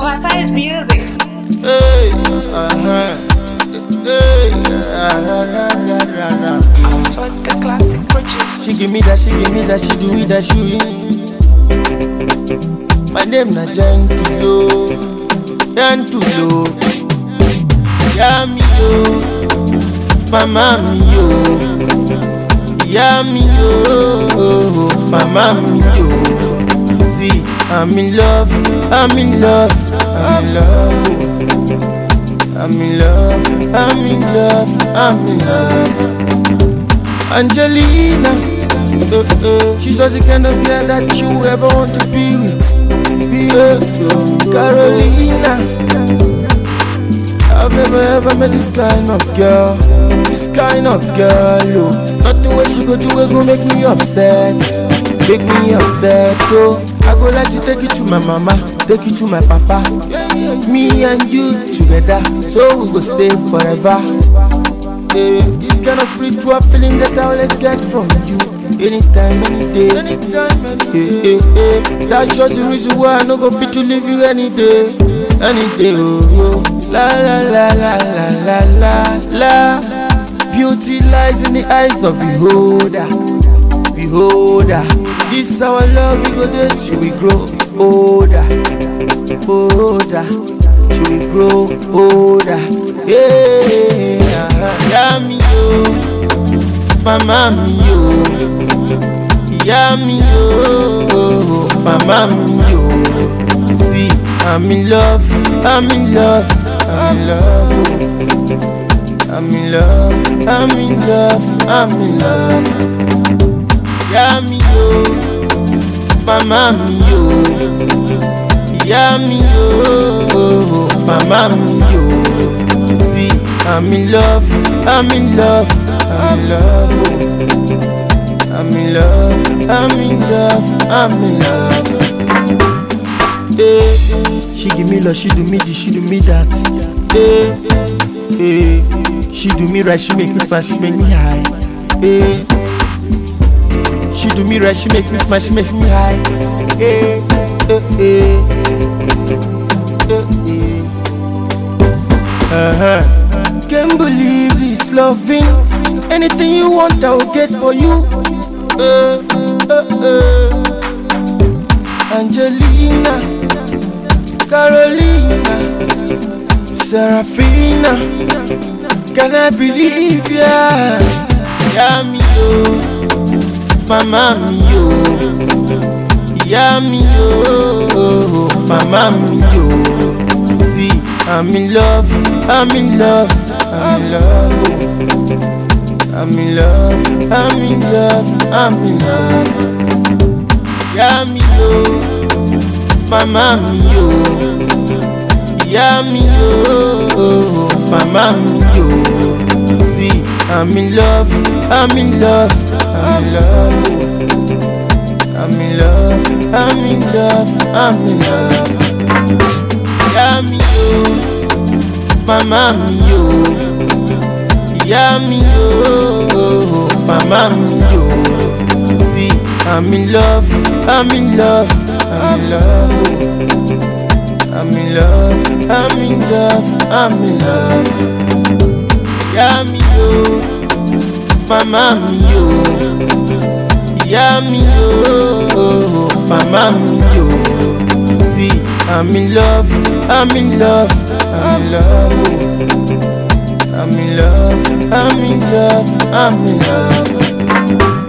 Oversized music. Hey, uh-huh. Hey, ra, ra, ra, ra, ra, ra. That's what the classic producer. She give me that, she give me that, she do it, that she My name na Gentulo, Gentulo. Yeah, me yo, mama mi yo. Yeah, me yo, mama mi yo. See, I'm in love, I'm in love, I'm in love. I'm in love, I'm in love, I'm in love. Angelina, uh, uh, she's just the kind of girl that you ever want to be with. Be uh, Carolina. I've never ever met this kind of girl, this kind of girl. Oh, nothing where she go do it go make me upset, make me upset. Oh, I go like to take you to my mama, take you to my papa. Me and you together, so we go stay forever. Yeah, this kind of spiritual feeling that I always get from you. Anytime, any day. Anytime, any day. Yeah, yeah, yeah. That's just the reason why I no go fit to leave you any day. Any day, oh, oh. La la la la la la la la. Beauty lies in the eyes of beholder. Beholder. This our love, we go there till we grow older. Older. Till we grow older. Yeah. Yeah, me, yo. Mama, me, yo. Yeah, me, yo. Mama, me, yo. See, I'm in love. I'm in love. I'm in love. oh. I'm in love. I'm in love. I'm in love. Yeah, me, yo. Mama, me, yo. Yeah, me, yo. Mama, me, yo. See, I'm in love. I'm in love. I'm in love. oh. I'm in love. I'm in love. I'm in love. Hey, she give me love, she do me this, she do me that. Hey, hey, she do me right, she make me smile, she make me high. Hey, she do me right, she makes me smile, she makes me high. Hey, hey, hey, hey, hey. Uh-huh. Can't believe it's loving. Anything you want, I will get for you. Uh, uh, uh. Angelina, Carolina, Serafina. Can I believe ya? Yeah, me yo, mama me yo, yeah me yo, mama me yo. See, I'm in love, I'm in love, I'm in love. oh. I'm in love, I'm in love, I'm in love. Yeah, me yo, mama me yo. Yeah, me yo, mama me yo. See, I'm in love, I'm in love, I'm in love. oh. I'm in love, I'm in love, I'm in love. Yeah, me yo, mama me yo. Yeah, me yo, mama me yo. See, I'm in love, I'm in love, I'm in love. oh. I'm in love, I'm in love, I'm in love. Yeah, me yo, mama me yo. Yeah, me yo, mama me yo. See, I'm in love, I'm in love, I'm in love. oh. I'm in love, I'm in love, I'm in love.